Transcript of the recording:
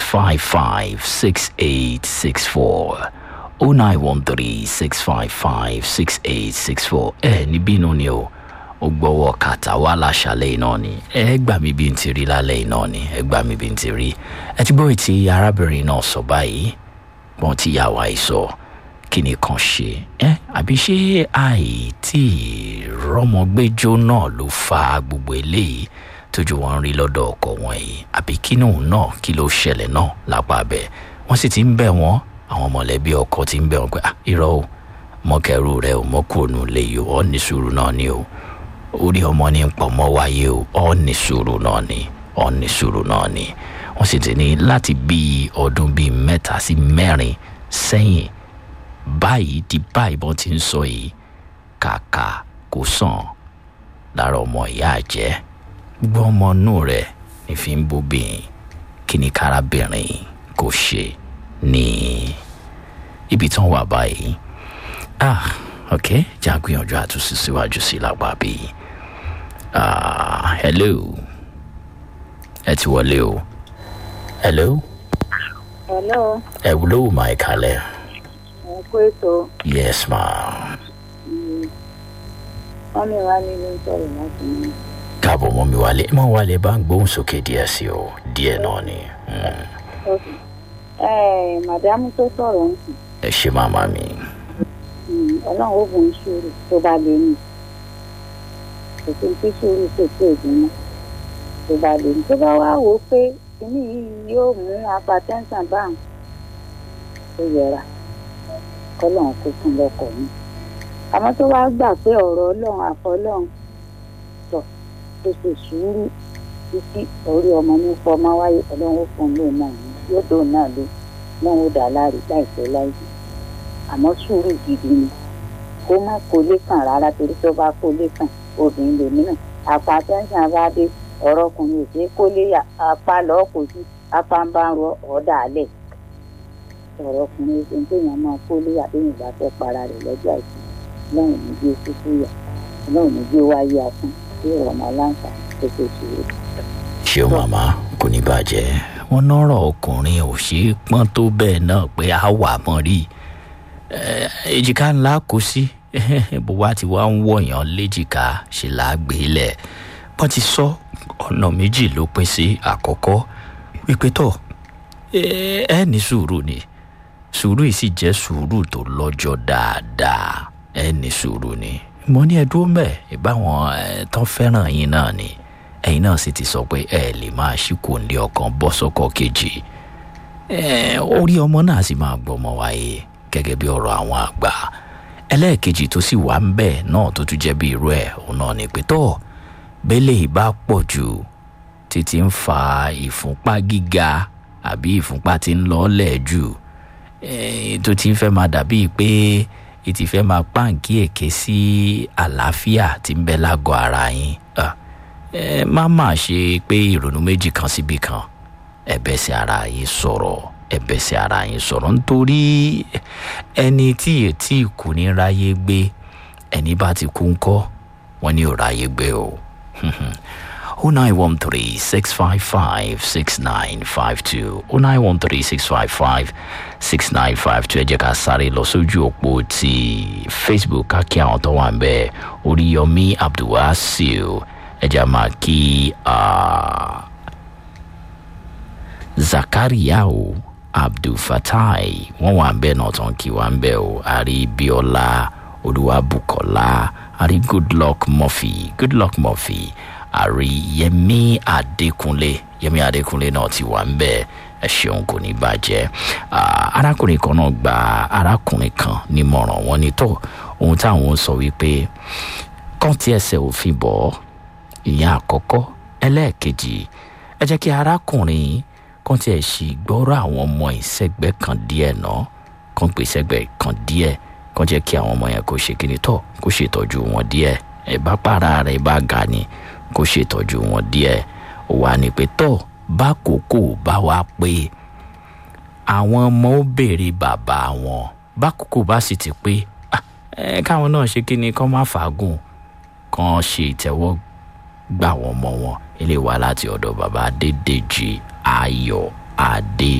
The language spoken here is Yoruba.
655 6864 0913 655 6864 ẹ níbí inú ni o ó gbọ́wọ́ kàtà wá láṣálẹ̀ iná ni ẹ gbà mí bí n ti rí lálẹ́ iná ni ẹ gbà mí bí n ti rí ẹ ti gbọ́ ètí arábìnrin náà sọ báyìí wọ́n ti yà wá ìsọ kí ni kan ṣe ẹ àbí ṣé àìtí rọmọgbẹjọ náà ló fa gbogbo eléyìí tójú wọn rí lọ́dọ̀ ọkọ wọn yìí àbí kínú náà kí ló ṣẹlẹ̀ náà lápá abẹ wọ́n sì ti ń bẹ̀ wọ́n àwọn mọ̀lẹ́bí ọkọ ti ń bẹ̀ wọ́n pé "Ah, irọ́ o mọ́kẹ́rù rẹ ò mọ́kùnrin lè yọ ọ́ ní sùúrù náà ni o orí ọmọ ní pọ̀ mọ́ wáyé o ọ́ ní sùúrù náà ni ọ́ ní sùúrù náà ni wọ́n sì ti ní láti bíi ọdún bíi mẹ́ta sí mẹ́rin sẹ́yìn báyìí di báyìí bọ́n ti ń sọ yìí kàkà kò sàn lára ọmọ ìyá àjẹ́ gbọ́ ọmọ inú rẹ̀ ní fi ń bóbìnrin kí ni kárábìnrin kò ṣe ní ibi tí wọ́n wà báyìí ah ok jẹ́ àgbìyànjú àtúnṣe síwájú sí lágbà bíi ah hello ẹ ti wọlé o hello hello ẹ wúlò máa kalẹ̀ ẹ kó ètò yes ma wọn mi wá nínú sọrọ láti ní. káàbọ̀ mọ́ mi wálé mọ́ wálé bá ń gbóhùn sókè díẹ̀ sí o díẹ̀ náà ni Mm. ẹ màdámù tó sọ̀rọ̀ ń sìn ẹ ṣe màmá mi ọlọ́run ó bùn sùúrù tó bá lè ní kò sí tí sùúrù kò sí èdè mọ́ tó bá lè ní tó bá wá wò ó pé kíní yìí yóò mú apatẹ́ńsàn báwọn ó yẹra kọ́lọ́run kó fún lọ́kọ̀ mi àmọ́ tó wá gbà pé ọ̀rọ̀ ọlọ́run àfọlọ́run tọ̀ tó ṣe sùúrù títí orí ọmọ ní pọ́ máa wáyé ọlọ́run ó fún un lóun náà ní yóò dóun náà ló náà ó dà láre láìpẹ́ láìpẹ́ àmọ́ sùúrù gidi ni kó má kó lé kàn rárá torí tó bá kó lé kàn obìnrin lèmi náà apá tẹ́ńsán bá dé ọ̀rọ̀ ọkùnrin ò ṣeé kó lé yà apá lọ́ọ́ kò sí apá ń bá ń rọ ọ̀dà alẹ̀ ọ̀rọ̀ ọkùnrin ṣe ń téèyàn máa kó lé yà téèyàn bá fẹ́ para rẹ̀ lọ́jọ́ àìsàn lọ́run ní bí kúkú yà lọ́run ní bí wáyé asán tí ọmọ aláǹfà tó ṣe sùúrù. ṣé o màmá kò ní bàjẹ́ wọn nọ́rọ̀ ọkùnrin ò ṣe é pọ́n tó bẹ́ẹ̀ náà pé a wà mọ́ rí Eh, èjìká ńlá kò sí bó wá ti wá ń wọ̀yàn léjìká ṣe là á gbé lẹ̀ wọ́n ti sọ ọ̀nà méjì ló pín sí àkọ́kọ́ wípé tọ̀ ẹ ẹ ní sùúrù ni sùúrù yìí sì jẹ́ sùúrù tó lọ́jọ́ dáadáa ẹ ní sùúrù ni mo ní ẹdúró mẹ́ ìbáwọn ẹ tán fẹ́ràn yín náà ni ẹ̀yin náà sì ti sọ pé ẹ lè máa ṣíkò ní ọkàn bọ́ sọ́kọ̀ kejì ẹ orí ọmọ náà sì máa gbọmọ wáyé gẹ́gẹ́ bí ọ̀rọ̀ àwọn àgbà ẹlẹ́ẹ̀kejì tó sì wà ń bẹ̀ náà tó tún jẹ́ bí irú ẹ̀ òun náà ni pé tọ́ bẹ́lẹ̀ ìbá pọ̀ jù títí ń fa ìfúnpá gíga àbí ìfúnpá tí ń lọ́ọ́lẹ̀ jù eh, tó ti ń fẹ́ máa dàbíi pé ètì fẹ́ máa pàǹkì èké sí àlàáfíà tí ń bẹ lágọ̀ọ́ ara yín Ah, ẹ má má ṣe pé ìrònú méjì kan síbi kan ẹ̀bẹ̀ sí ara yín sọ̀rọ̀ ẹ̀bẹ̀ sí ara yín sọ̀rọ̀ nítorí ẹni tí ètí kù ní ráyé gbé ẹni bá ti kú ńkọ́ wọ́n ní ò ráyé gbé o. o nine one three six five five six nine five two o nine one three six five five six nine five two ẹ jẹ́ ká sáré lọ sójú òpó ti facebook ká kí àwọn tó wà ń bẹ́ẹ̀ oríyọmí abdulwasil ẹ jẹ́ máa kí. ah, zakariao abdulfatai wọn wà ń bẹ náà tán kí wà ń bẹ o àrí bíọ́lá olúwabùkọ́lá àrí goodluck murphy goodluck murphy àrí yẹmí adékúnlé yẹmí adékúnlé náà ti wà ń bẹ ẹ ṣeun kò ní bàjẹ́ Ah, arákùnrin kan náà gba arákùnrin kan nímọ̀ràn wọn ní tó ohun táwọn sọ wípé kàn tí ẹsẹ̀ òfin bọ̀ ọ́ ìyẹn àkọ́kọ́ ẹlẹ́ẹ̀kejì ẹ jẹ́ kí arákùnrin kan tiẹ̀ sì gbọ́rọ̀ àwọn ọmọ ìsẹ́gbẹ́ kan díẹ̀ náà kan pè sẹ́gbẹ́ kan díẹ̀ kan jẹ́ kí àwọn ọmọ yẹn kó ṣe kíni tọ̀ kó ṣètọ́jú wọn díẹ̀ ẹ bá para rẹ̀ bá ga ni kó ṣètọ́jú wọn díẹ̀ ó wà ní pé tọ̀ bá kókó bá wá pé àwọn ọmọ ó béèrè bàbá wọn bá kókó bá sì ti pé ah, ẹ káwọn náà ṣe kíni kán má fàágùn kan ṣe ìtẹ́wọ́ gbà wọ́n mọ́ wọn ilé wa láti ọ̀dọ̀ bàbá adédèjì ayọ̀ adé